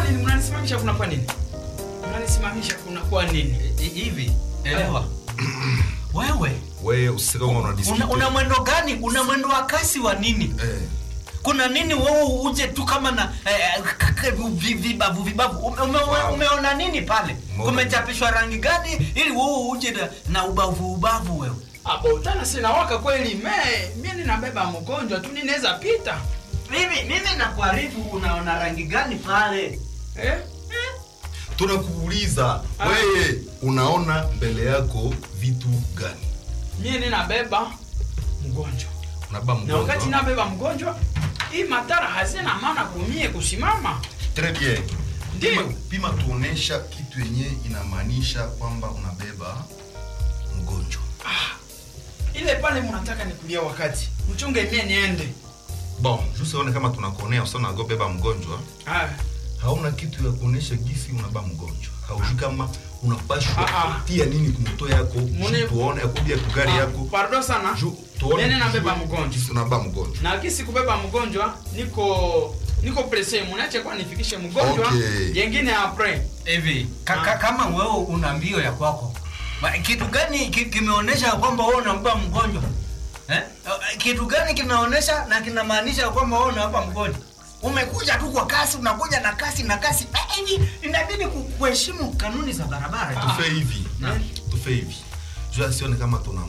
nini? Mnanisimamisha kuna kwa nini? Mnanisimamisha kuna kwa nini? I- hivi elewa wewe wewe usiseme kama una una, dispute. una mwendo gani una mwendo wa kasi wa nini eh kuna nini wewe uje tu kama na eh, k- k- vi- vibavu vibavu ume, ume, Wow. umeona nini pale Umeona kumechapishwa rangi gani ili wewe uje na, na ubavu ubavu wewe Abo tana sina waka kweli me mimi ninabeba mgonjwa tu ninaweza pita. mimi mimi nakuarifu unaona rangi gani pale Eh? tunakuuliza Ah. wewe unaona mbele yako vitu gani Mimi ninabeba mgonjwa. unaba Na wakati mgonjwa nabeba mgonjwa, hii matara hazina maana kumie kusimama. très bien Ndio. pima, pima tuonesha kitu yenye inamaanisha kwamba unabeba mgonjwa Ile pale mnataka nikulia wakati. Mchunge mie niende. bon jusione kama tunakuonea usana beba mgonjwa Ah. hauna kitu ya kuonesha gisi unaba mgonjwa haujui kama unapashwa Ah, ah. tia nini kumoto yako Mune- Ju tuone akubia kugari yako Pardon sana. Ju- tuone Mimi nabeba juu mgonjwa. gisi unaba mgonjwa Na kisi kubeba mgonjwa niko niko presse mnache kwa nifikishe mgonjwa. Okay. Yengine après. hivi ka, ka, kama wewe una mbio ya kwako ma- kitu gani ki- kimeonyesha kwamba wewe unampa mgonjwa eh? Eh, kitu gani kinaonyesha na kinamaanisha kwamba wewe unampa mgonjwa umekuja tu kwa kasi unakuja na kasi na kasi Eh, hivi inabidi ku- kuheshimu kanuni za barabara tu. tufe hivi Na. tufe hivi juu asione kama tuna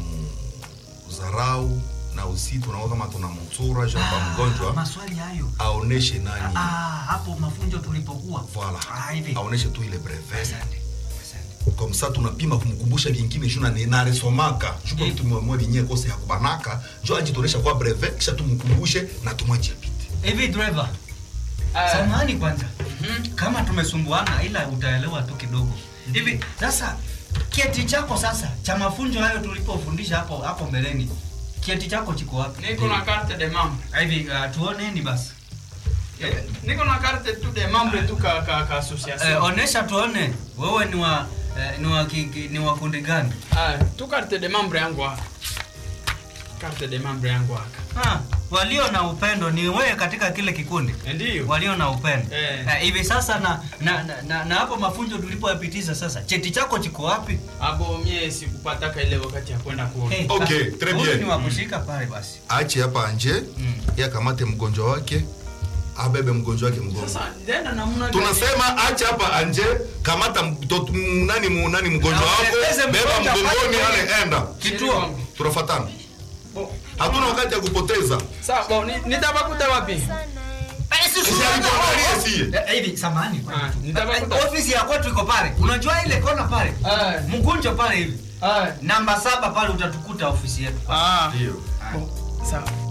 mzarau na usi tunaona kama tuna mtsura juu kwa Ah, mgonjwa maswali hayo aoneshe nani ah, hapo mafunzo tulipokuwa voilà ah, hivi aoneshe tu ile brevet Asante, asante. comme ça tunapima kumkumbusha kingine juu na naresomaka juu kwa Eh. mtu mmoja vinye kose ya kubanaka juu ajitonesha kwa brevet kisha tumkumbushe na tumwachie pite hivi driver Ah. samahani kwanza kama tumesumbuana ila utaelewa tu kidogo hivi sasa kieti chako sasa cha mafunzo hayo tulipofundisha hapo hapo mbeleni kieti chako chiko wapi Niko na carte de membre. hivi uh, tuoneni basi Eh, Niko na carte tu de membre tu ka ka, ka association. eh, onesha tuone wewe ni wa eh, ni wa ki, ki, ni wa kundi gani Ah, tu carte de membre yangu hapa. Carte de membre yangu hapa. ah, walio na upendo ni wewe katika kile kikundi Ndio. walio na upendo Eh. Eh, hivi sasa na na, na, na, na hapo mafunzo tulipoyapitisha sasa cheti chako chiko wapi Abo mie sikupataka ile wakati ya kwenda kuona. Hey, Okay, ah, très huyu bien. ni wa kushika pale basi ache hapa anje Mm. ye akamate mgonjwa wake abebe mgonjwa wake mgongo Sasa nenda namna gani? tunasema acha hapa anje kamata mtoto m- nani mu- nani mgonjwa Na wako uelekeze beba mgonjwa mgongoni pale. ale enda kituo tunafatana Bo. hatuna wakati ya kupoteza Sawa, bo, ni- nitabakuta wapi? Usiangalie sie. Eh, hivi samani Ah, nitabakuta. ofisi ya kwetu iko pale unajua ile kona pale Ah. mkunjo pale hivi Ah. namba saba pale utatukuta ofisi yetu Ah. Ndio. Bo, Sawa.